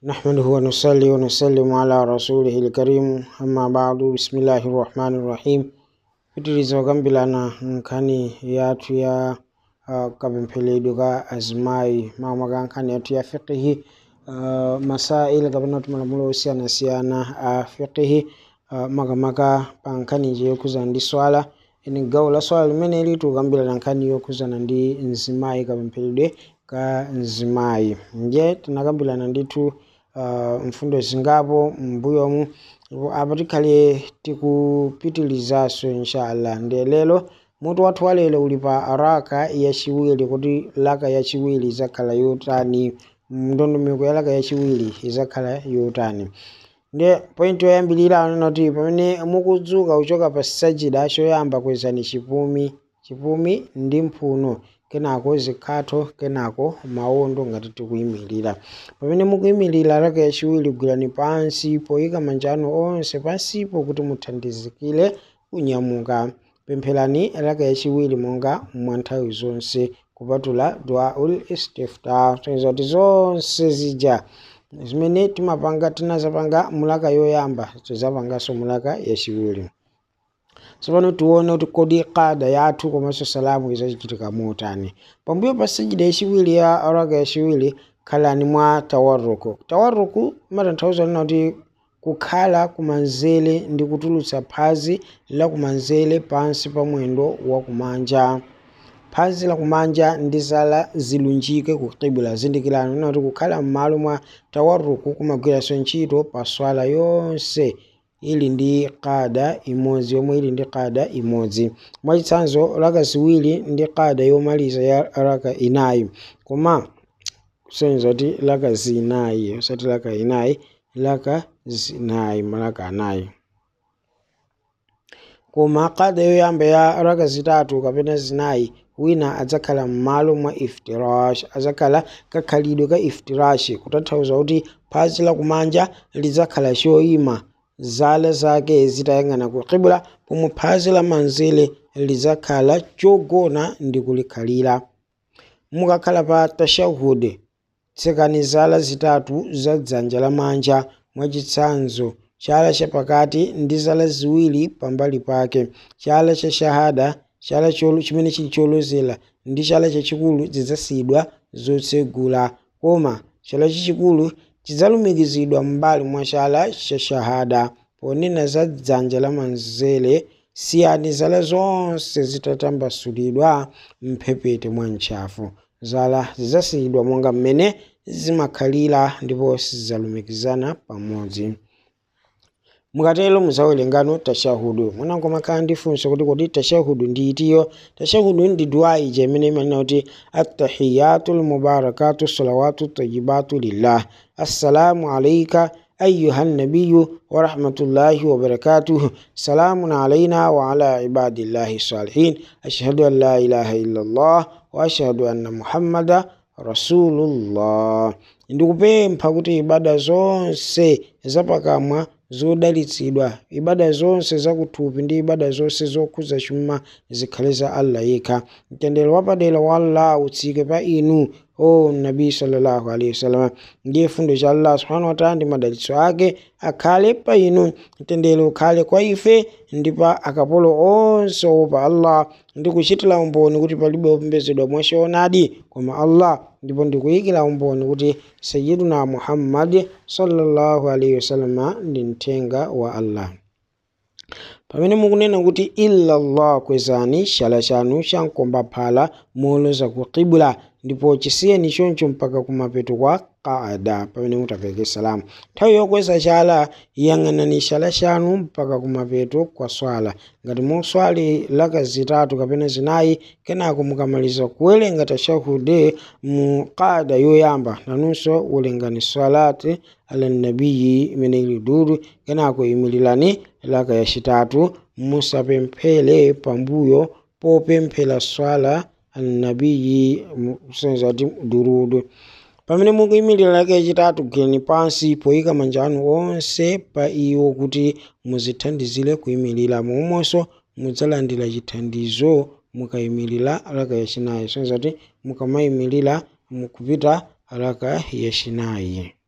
نحمده ونصلي ونسلم على رسوله الكريم أما بعد بسم الله الرحمن الرحيم pitiriza okambirana nkhani yathu ya uh, kapempheredwe ka azimayi makamaka nkhani yathu ya fiqihi uh, masail kapena kuti malamulo osiyanasiyana a fiqihi uh, makamaka pa nkhani yokhuzana ndi swala ini gawo la swala limene litu kukambirana nkhani yokhuzana ndi mzimayi kapempheredwe ka mzimayi nje tinakambirana ndithu uh, mfundo zingapo m'mbuyomu ndipo apa tikhale tikupitilizaso inshallah ndiye lero mutu wathu wa lero uli pa raka yachiwiri kuti laka yachiwiri izakhala yotani ndondomeko ya laka yachiwiri izakhala yotani ndiye point yoyambirira anena kuti pamene mukudzuka kuchoka pa sajida choyamba kwezani chipumi chipumi ndi mphuno kenako zikhatho kenako mawondo ngati tikuyimirira pamene mukuyimirira raka yachiwiri gwirani pansi poyika manja anu onse pansipo kuti muthandizikire kunyamuka pempherani raka yachiwiri monga mwa nthawi zonse kupatula duaul istiftah toniza kuti zonse zija zimene timapanga tinazapanga mulaka yoyamba tizapanganso mulaka yachiwiri tsopano tione kuti kodi kada yathu komanso salamu izachitika motani pambuyo pa sajida yachiwiri ya raka yachiwiri khalani mwa tawaruku tawaruku imatanthauza nena kuti kukhala kumanzere ndi kutulutsa phazi la kumanzere pansi pa mwendo wa kumanja phazi la kumanja ndi zala zilunjike ku kibla zindikirani nena kuti kukhala m'malo mwa tawaruku kumagwiranso ntchito pa swala yonse ili ndi kada imodzi yomwe ili ndi kada imodzi mwachitsanzo raka ziwiri ndi kada yomaliza ya raka inayi koma kusonyeza kuti raka zinayi osati raka inayi raka zinayi malaka anayi koma kada yoyamba ya raka zitatu kapena zinayi wina adzakhala m'malo mwa iftirash adzakhala kakhalidwe ka iftirashi kutanthauza kuti phazi lakumanja lidzakhala choyima zala zake zitayang'ana ku kibla pomwe phazi la manzere lidzakhala chogona ndi kulikhalira mukakhala pa tashahud tsekani zala zitatu za dzanja lamanja mwachitsanzo chala chapakati ndi zala ziwiri pambali pake chala cha shahada chala chimene chili cholozera ndi chala chachikulu zidzasiyidwa zotsegula koma chala chachikulu chidzalumikizidwa m'mbali mwa chala cha shahada ponena za dzanja lamanzere siyani zala zonse zitatambasulidwa mphepete mwa ntchafu zala zidzasiyidwa monga mmene zimakhalira ndipo sizidzalumikizana pamodzi mukatero muzawerengano tashahudu mwanango makhala ndifunso kuti kodi tashahudu ndi itiyo tashahudu ndi duwa ija imene imanena kuti attahiyatu lmubarakatu salawatu tayibatu lillah assalamu alaika أيها النبي ورحمة الله وبركاته سلام علينا وعلى عباد الله الصالحين أشهد أن لا إله إلا الله وأشهد أن محمد رسول الله ndikupempha kuti ibada zonse zapakamwa zodalitsidwa ibada zonse zakuthupi ndi ibada zonse zokhuza chuma zikhale za allah yekha mtendere wapadera wa allah utsike pa inu o nabi sallallahu alaihi wasallam ndiye fundo cha allah subhanahu wataala ndi madalitso ake akhale pa inu mtendere ukhale kwa ife ndi pa akapolo onse opa allah ndi kuchitira umboni kuti palibe opembedzedwa mwachoonadi koma allah ndipo ndikuyikira umboni kuti sayiduna muhammad sallallahu alaihi wasallam ndi mthenga wa allah pamene mukunena kuti illallah kwezani chala chanu chamkomba phala moloza ku kibla ndipo chisiyeni choncho mpaka kumapeto kwa qaada pamene mutapereke salamu nthawi yokweza chala yang'anani chala chanu mpaka kumapeto kwa swala ngati muswali laka zitatu kapena zinayi kenako mukamaliza kuwerenga tashahude mu qaada yoyamba nanunso werengani salati ala nabiyi imene ili dudu kenako imirirani laka yachitatu musapemphere pambuyo popemphera swala annabiyi kusonyeza kuti durudu pamene mukuyimirira laka yachitatu gwirani pansi poyika manja anu onse pa iwo kuti muzithandizire kuyimirira momwemonso mudzalandira chithandizo mukayimirira laka yachinayi kusonyeza kuti mukamayimirira mukupita laka yachinayi